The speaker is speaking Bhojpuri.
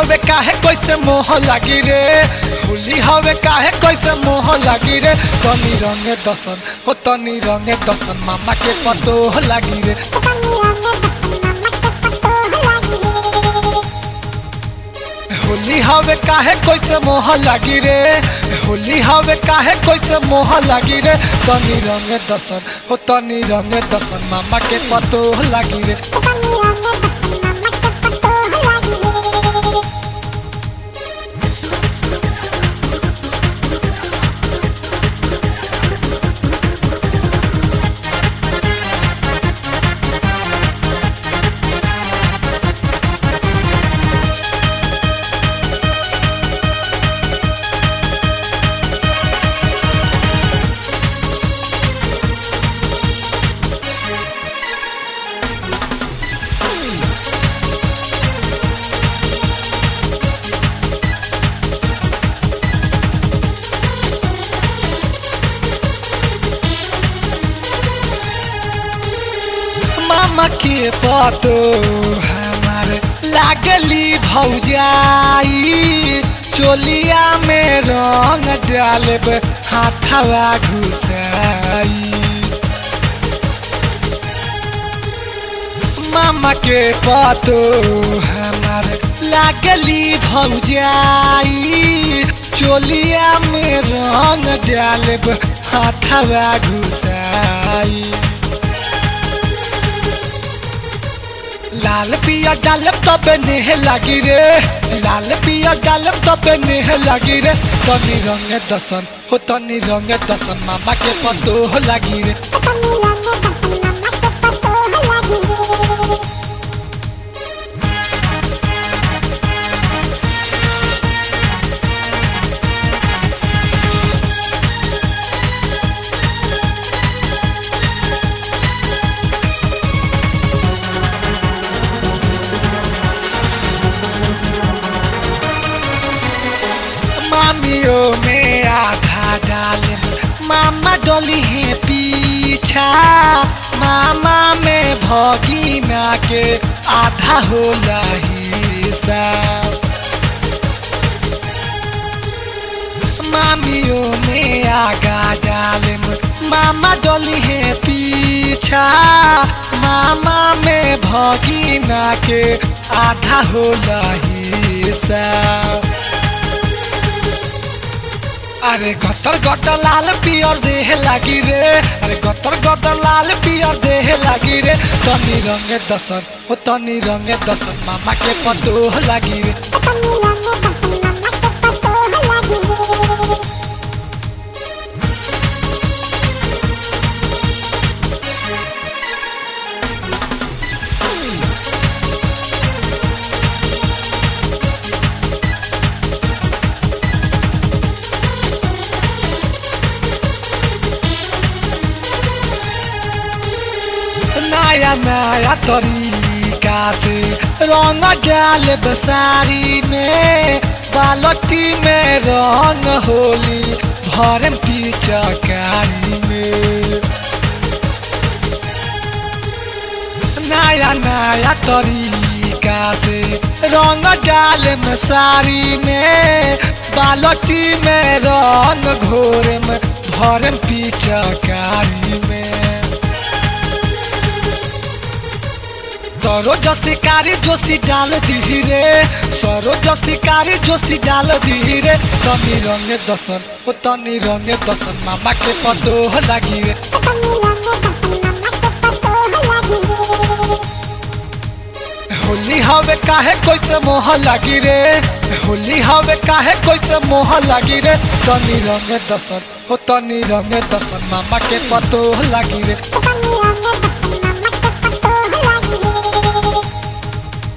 हवे काहे कैसे मोह लागी रे होली हवे काहे कैसे मोह लागी रे तनी रंगे दसन हो तनी रंगे दसन मामा के पतो लागी रे होली हवे काहे कैसे मोह लागी रे होली हवे काहे कैसे मोह लागी रे तनी रंगे दसन हो तनी रंगे दसन मामा के पतो लागी रे मामा के पतो हमार लागली भौजाई चोलिया में रंग डालब हाथवा घुसाई मामा के पतो हमार लागली भौजाई चोलिया में रंग डालब हाथवा घुसाई लाल पिया डालब तब नेह लागी रे लाल पिया डालब तब नेह लागी रे तनी रंगे दसन हो तनी रंगे दसन मामा के पतो लागी रे मामियों में आधा डाले मामा डोली है पीछा मामा में भगीना के आधा होला हिस्सा मामियों में आगा डाले मामा डोली है पीछा मामा में भगीना के आधा होला हिस्सा अरे गतर गटर लाल पियर देह लागी रे अरे गतर गटर लाल पियर देह लागी रे तनी रंगे दसन हो तनी रंगे दसन मामा के पतो लागी रे नया नया तरीका से रंग डाल बसारी में बालटी में रंग होली भरम पिचकारी में नया नया तरीका से रंग डाल में साड़ी में बालटी में रंग घोर में भरम पिचकारी में सरो जसिकारी जोशी डाल धीरे सरो जसिकारी जोशी डाल धीरे तनी रंगे दसन ओ तनी रंगे दसन मामा के पतो लागी रे होली हवे काहे कैसे मोह लागी रे होली हवे काहे कैसे मोह लागी रे तनी रंगे दसन ओ तनी रंगे दसन मामा के पतो लागी रे Thank you.